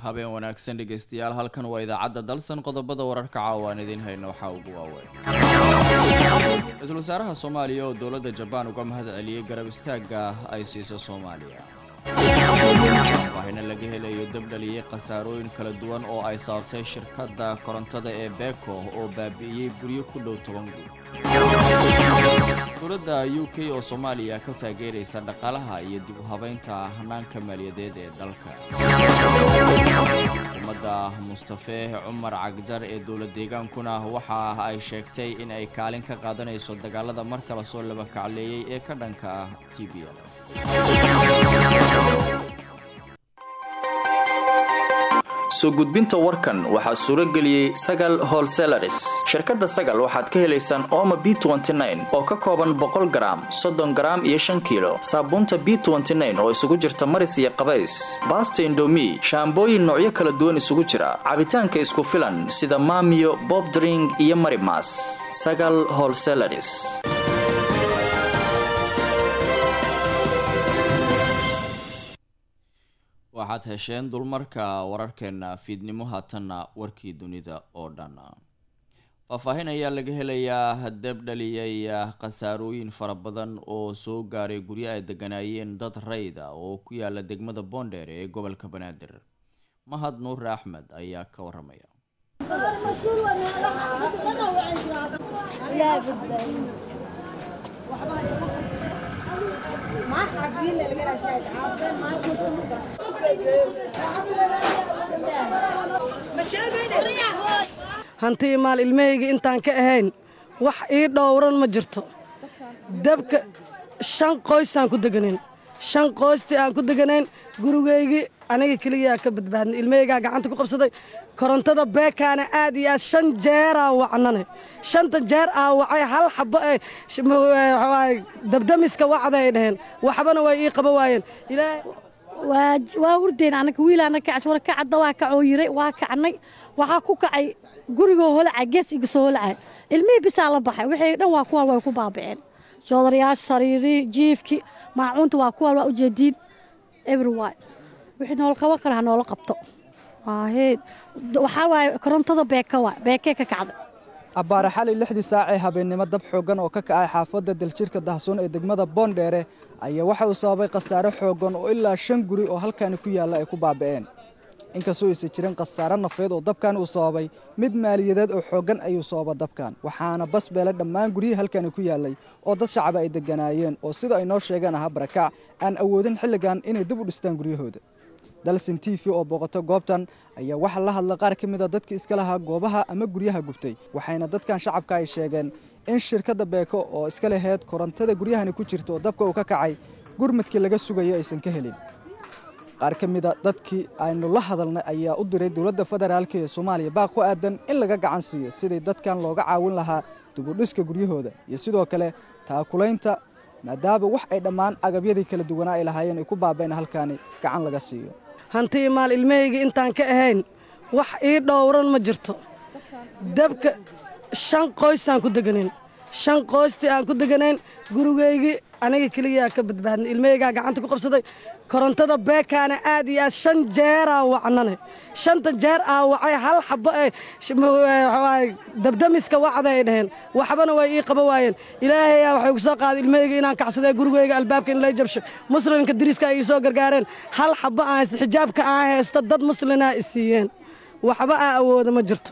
habeen wanaagsan dhegeystayaal halkan waa idaacadda dalsan qodobada wararka caawa aan idiin hayno waxaa ugu waaweyn ra-iisul wasaaraha soomaaliya oo dowladda jabaan uga mahad celiyey garab istaagga ay siiso soomaaliya faahina laga helayo dabdhaliyey khasaarooyin kala duwan oo ay sababtay shirkadda korontada ee beko oo baabi'iyey guryo ku dhow toban guud dowladda u k oo soomaaliya ka taageeraysa dhaqaalaha iyo dib u habaynta hanaanka maaliyadeed ee dalka xukuumadda mustafe cumar cagjar ee dowlad deegaankuna waxa ay sheegtay in ay kaalin ka qaadanayso dagaalada mar kale soo labakacleeyey ee ka dhanka ah t b l soo gudbinta warkan waxaa suuro geliyey sagal holselaris shirkadda sagal waxaad ka helaysaan ooma b oo ka kooban boqol garaam soddon garaam iyo shan kiilo saabuunta b oo isugu jirta maris iyo qabays baasta indomi shaambooyin noocyo kala duwan isugu jira cabitaanka isku filan sida maamiyo bobdring iyo marimas sagal holselaris waxaad hesheen dulmarka wararkeena fiidnimo haatanna warkii dunida oo dhan faahfaahin ayaa laga helayaa dab dhaliyay khasaarooyin fara badan oo soo gaaray guryo ay deganaayeen dad rayda oo ku yaala degmada boondheer ee gobolka banaadir mahad nuure axmed ayaa ka waramaya hantii maal ilmahayga intaan ka ahayn wax ii dhowran ma jirto dabka shan qoysaan ku deganayn shan qoystii aan ku deganayn gurigaygii aniga keliyaa ka badbaadnay ilmahaygaa gacanta ku qabsaday korontada beekaana aad iyo aad shan jeeraa wacnane shanta jeer aa wacay hal xabo ee dabdamiska wacda ay dhaheen waxbana way ii qaba waayeen waa hurdayn anaga wiilaana kacays war kacadda waa kacoo yiray waa kacnay waxaa ku kacay gurigoo holacay gees iga soo holacay ilmihii bisaa la baxay wixii dhan waa kuwaan way ku baaba'een joodarayaasha sariirii jiifkii maacuunta waa kuwaan waa ujeediin everywy wixii nool qaban kara ha noola qabto waxaa waaye korontada beeka waa beekee ka kacday abbaare xali lixdii saacee habeennimo dab xooggan oo ka kacay xaafadda daljirka dahsoon ee degmada boondheere ayaa waxa uu sababay khasaare xooggan oo ilaa shan guri oo halkaani ku yaalla ay ku baaba'een inkastoo aysan jirin khasaare nafeed oo dabkan uu sababay mid maaliyadeed oo xooggan ayuu sababa dabkan waxaana bas beelay dhammaan guryihii halkaani ku yaallay oo dad shacaba ay degganaayeen oo sida ay noo sheegeen ahaa barakac aan awoodin xilligan inay dib u dhistaan guryahooda dalsin t v oo booqato goobtan ayaa waxaa la hadla qaar ka mida dadkii iska lahaa goobaha ama guryaha gubtay waxayna dadkan shacabka ay sheegeen in shirkadda beeko oo iska laheyd korontada guryahani ku jirta oo dabka uu ka kacay gurmadkii laga sugayo aysan ka helin qaar ka mida dadkii aynu la hadalnay ayaa u diray dowladda federaalka ee soomaaliya baaq ku aadan in laga gacan siiyo sidii dadkan looga caawin lahaa dubudhiska guryahooda iyo sidoo kale taakulaynta maadaama wax ay dhammaan agabyadii kala duwanaa ay lahaayeen ay ku baabeen halkaani gacan laga siiyo hantii maal ilmahayga intaan ka ahayn wax ii dhowran ma jirto dabka shan qoysaan ku deganayn shan qoystii aan ku deganayn gurigaygii aniga keliyaa ka badbaadnay ilmahaygaa gacanta ku qabsaday korontada beekaana aad iyo aad shan jeeraa wacnane shanta jeer aa wacay hal xabo ee dabdamiska wacda ay dhaheen waxbana way ii qaba waayeen ilaahayaa waxay ku soo qaaday ilmahayga inaan kacsadee gurigayga albaabka in lay jabsho muslimka dariiska ay ii soo gargaareen hal xabo aan haysta xijaabka aan haysta dad muslinaa i siiyeen waxba aan awooda ma jirto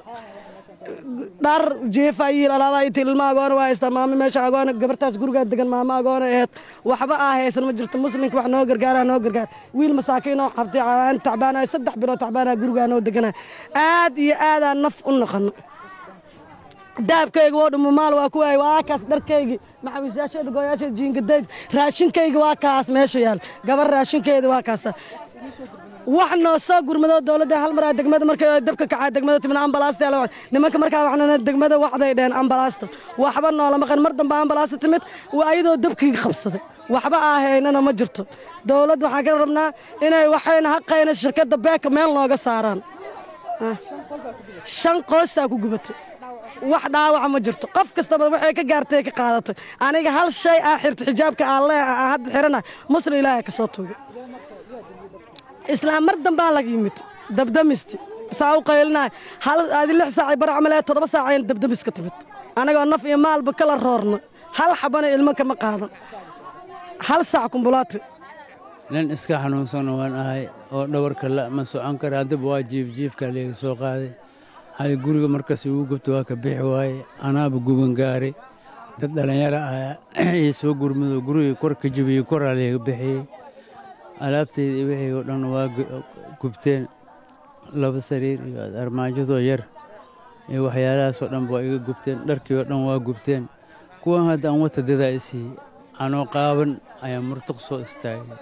dhar jeefa yiil alaabaa inta ilma agoona waa haystaa maamo meesha agoona gabartaas gurigaa degan maamo agoona aheed waxba aa haysan ma jirto muslimka wax noo gargaara noo gargaar wiil masaakiinoo qabtay aan tacbaanayo saddex bilood tacbaanaa gurigaa noo deganaa aad iyo aadaan naf u noqono daabkayga woo dhumo maal waa ku waayay waa kaas dharkaygii macawiisyaasheeda gooyaasheeda jiingadayda raashinkayga waa kaas meesha yaal gabar raashinkeeda waa kaasa wax noo soo gurmado dowladda hal maraa degmada markay dabka kacaa degmada timid ambalaasta la nimanka markaa waxna degmada wacday dheen ambalaasta waxba noola maqan mar dambe ambalaasta timid waa ayadoo dabkii qabsaday waxba aahaynana ma jirto dowladda waxaan ka rabnaa inay waxayna haqayna shirkadda beeka meel nooga saaraan shan qoysaa ku gubatay wax dhaawaca ma jirto qof kastaba waxay ka gaartay ka qaadatay aniga hal shay aa xirta xijaabka aan lee aan hadda xirana muslim ilaahay ka soo tuugay islaam mar dambaa laga yimid dabdamisti saa u qaylinaay hal aadi lix saacay bar camal ee toddoba saac ayaan dabdamis ka timid anagoo naf iyo maalba kala roorna hal xabana ilmo kama qaadan hal saac kumbulaati nin iska xanuunsana waan ahay oo dhawarka la ma socon kara haddaba waa jiifjiifka leega soo qaaday hadi guriga markas igu gubta waa ka bixi waaye anaaba guban gaaray dad dhallinyaro ah ii soo gurmado gurigii kor ka jabiyey koraa leega bixiyey alaabtayda iyo wixii oo dhan waa gubteen laba sariir iyo armaajadoo yar iyo waxyaalahaasoo dhan waa iga gubteen dharkii oo dhan waa gubteen kuwan hadda aan wata dadaa isiiyey anoo qaaban ayaa murtuq soo istaagay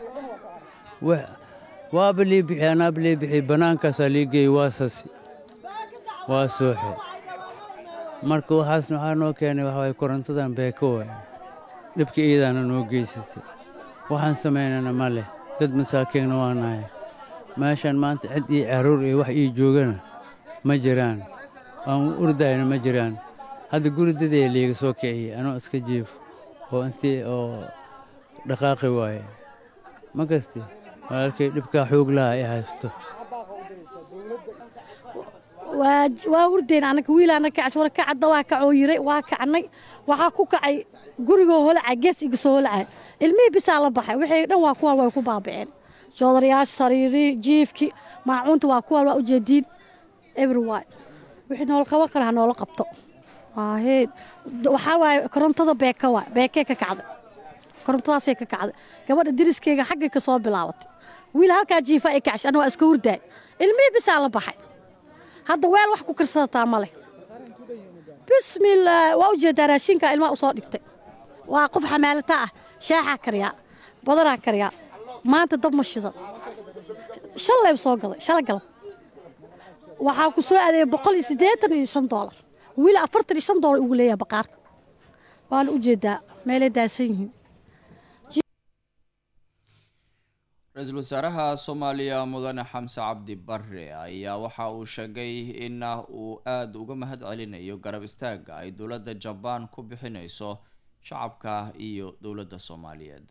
waaba lii bixi anaaba lii bixi bannaankaasaa lii geeyey waa sasi waa sooxe marka waxaasna waxaa noo keenay waxa waye korontadan beeko waay dhibka iidaana noo geysatay waxaan samaynana ma leh dad masaakiinna waa nahay meeshaan maanta cid ii caruur iyo wax ii joogana ma jiraan aan urdayna ma jiraan hadda guri dadee liiga soo kiciyey anoo iska jiifo oo intii oo dhaqaaqi waaye ma kasti walaalkay dhibkaa xoog laha ay haysto waa hurdayn anaga wiil anaga kacash wara kacadda waa kacoo yiray waa kacnay waxaa ku kacay gurigoo holacay gees iga soo holacay ilmihii bisaa la baxay wixii dhan waa kuwaan way ku baaba'een joodarayaasha sariirii jiifki maacuunta waa kuwaan waa ujeediin everyone wixii noola qaban kara ha noola qabto heed waxaa waaye korontada beeka waa beekee ka kacday korontadaasay ka kacday gabadha diriskeyga xaggay ka soo bilaabatay wiil halkaa jiifa ay kacash ana waa iska hurdaay ilmihii bisaa la baxay hadda weel wax ku karsadataa ma leh bismillaah waa u jeedaa raashinkaa ilmaha u soo dhigtay waa qof xamaalata ah shaaxaa kariyaa badanaa kariyaa maanta dab ma shidan shalay soo gaday shala galab waxaa ku soo adeeyay boqol iyo siddeetan iyo shan doolar wiil afartan iyo shan doolar ugu leeyahay baqaarka waana u jeedaa meelay daasan yihiin ra-iisul wasaaraha soomaaliya mudane xamse cabdi bare ayaa waxa uu sheegay in uu aada uga mahad celinayo garab istaaga ay dowladda jabaan ku bixineyso shacabka iyo dowladda soomaaliyeed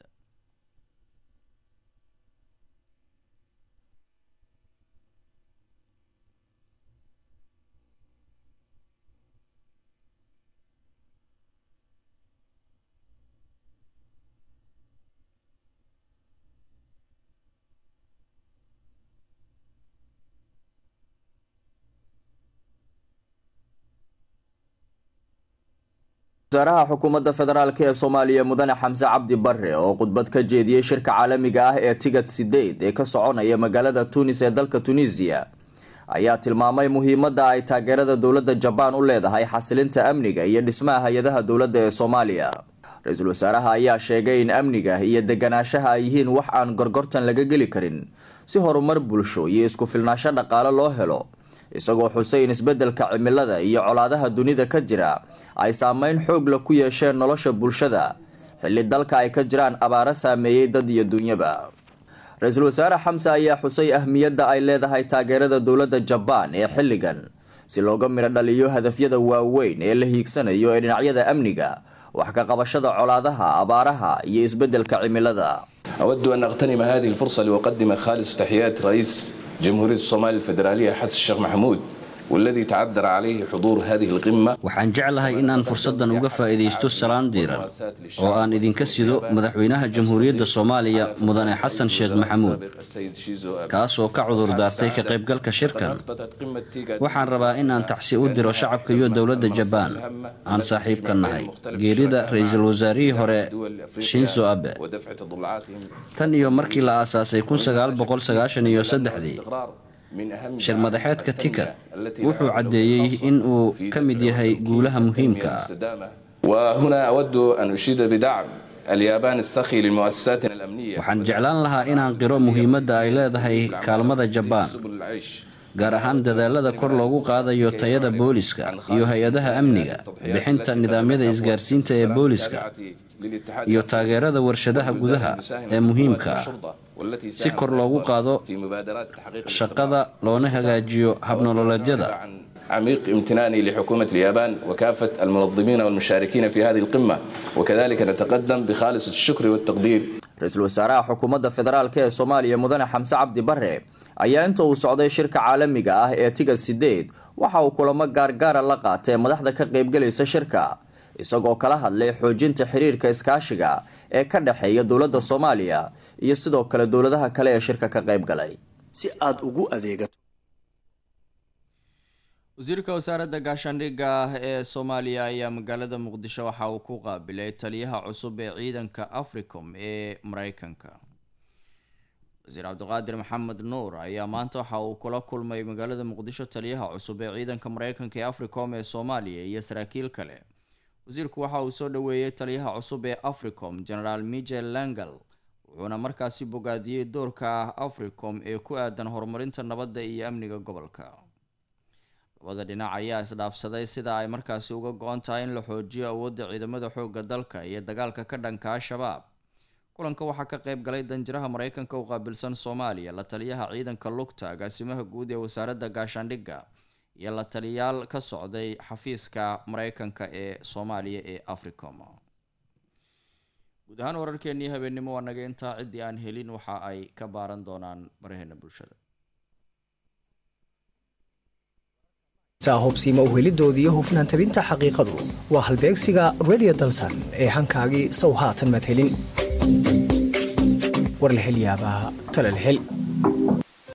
wasaaraha xukuumadda federaalk ee soomaaliya mudane xamse cabdi bare oo khudbad ka jeediyey shirka caalamiga ah ee tigad sideed ee ka soconaya magaalada tunis ee dalka tunisiya ayaa tilmaamay muhiimadda ay taageerada dowladda jabaan u leedahay xasilinta amniga iyo dhismaha hay-adaha dowladda ee soomaaliya ra-iisul wasaaraha ayaa sheegay in amniga iyo deganaanshaha ay yihiin wax aan gorgortan laga geli karin si horumar bulsho iyo isku filnaasho dhaqaale loo helo isagoo xusay in isbeddelka cimilada iyo colaadaha dunida ka jira ay saameyn xoogla ku yeesheen nolosha bulshada xilli dalka ay ka jiraan abaaro saameeyey dad iyo dunyaba ra-iisul wasaare xamse ayaa xusay ahmiyadda ay leedahay taageerada dowladda jabaan ee xilligan si looga midho dhaliyo hadafyada waaweyn ee la hiigsanayo ee dhinacyada amniga wax ka qabashada colaadaha abaaraha iyo isbeddelka cimilada أود أن أغتنم هذه الفرصة لأقدم خالص تحيات رئيس جمهورية الصومال الفيدرالية حسن الشيخ محمود والذي تعذر عليه حضور هذه القمة waxaan jeclahay inaan fursaddan uga faa'iidaysto salaan diiran oo aan idinka sido madaxweynaha jamhuuriyadda soomaaliya mudane xasan sheekh maxamuud kaasoo ka cudur daartay ka qaybgalka shirkan waxaan rabaa inaan tacsi u diro shacabka iyo dowladda jabaan aan saaxiibka nahay geerida ra-iisul wasaarihii hore shinzo abe tan iyo markii la aasaasay iyo saddexdii shir madaxeedka tika wuxuu caddeeyey in uu ka mid yahay guulaha muhiimka ah وهنا أود أن أشيد بدعم اليابان السخي للمؤسساتنا الأمنية waxaan jeclaan lahaa inaan qiro muhiimadda ay leedahay kaalmada jabaan سبل العيش gaar ahaan dadaalada kor loogu qaadayo tayada booliska iyo hay-adaha amniga bixinta nidaamyada isgaarsiinta ee booliska iyo taageerada warshadaha gudaha ee muhiimka ah si kor loogu qaado shaqada loona hagaajiyo habnololeedyada عميق امتناني لحكومة اليابان وكافة المنظمين والمشاركين في هذه القمة وكذلك نتقدم بخالص الشكر والتقدير ra-iisul wasaaraha xukuumadda federaalk ee soomaaliya mudane xamse cabdi bare ayaa inta uu socday shirka caalamiga ah ee tigad sideed waxa uu kulamo gaargaara la qaatay madaxda ka qaybgalaysa shirka isagoo kala hadlay xoojinta xiriirka iskaashiga ee ka dhexeeya dowladda soomaaliya iyo sidoo kale dowladaha kale ee shirka ka qayb galay si aada ugu adeegato wasiirka wasaaradda gaashaandhigga ee soomaaliya ayaa magaalada muqdisho waxa uu ku qaabilay taliyaha cusub ee ciidanka africom ee mareykanka wasiir cabdiqaadir maxamed nuur ayaa maanta waxa uu kula kulmay magaalada muqdisho taliyaha cusub ee ciidanka mareykanka ee africom ee soomaaliya iyo saraakiil kale wasiirku waxa uu soo dhaweeyey taliyaha cusub ee africom generaal michel langal wuxuuna markaasi bogaadiyey doorka africom ee ku aadan horumarinta nabadda iyo amniga gobolka labada dhinac ayaa isdhaafsaday sida ay markaasi uga go-on tahay in la xoojiyo awoodda ciidamada xoogga dalka iyo dagaalka ka dhanka al-shabaab kulanka waxaa ka qayb galay danjiraha mareykanka u qaabilsan soomaaliya la taliyaha ciidanka lugta agaasimaha guud ee wasaaradda gaashaandhigga iyo la taliyaal ka socday xafiiska mareykanka ee soomaaliya ee africom guud ahaan wararkeenii habeennimo waa naga intaa ciddii aan helin waxa ay ka baaran doonaan baraheena bulshada hubsiima uhelidoodiiyo hufnaan tabinta xaqiiqadu waa halbeegsiga redio dalsan ee hankaagii sow haatan maad helin war la hel yaabaa tale la hel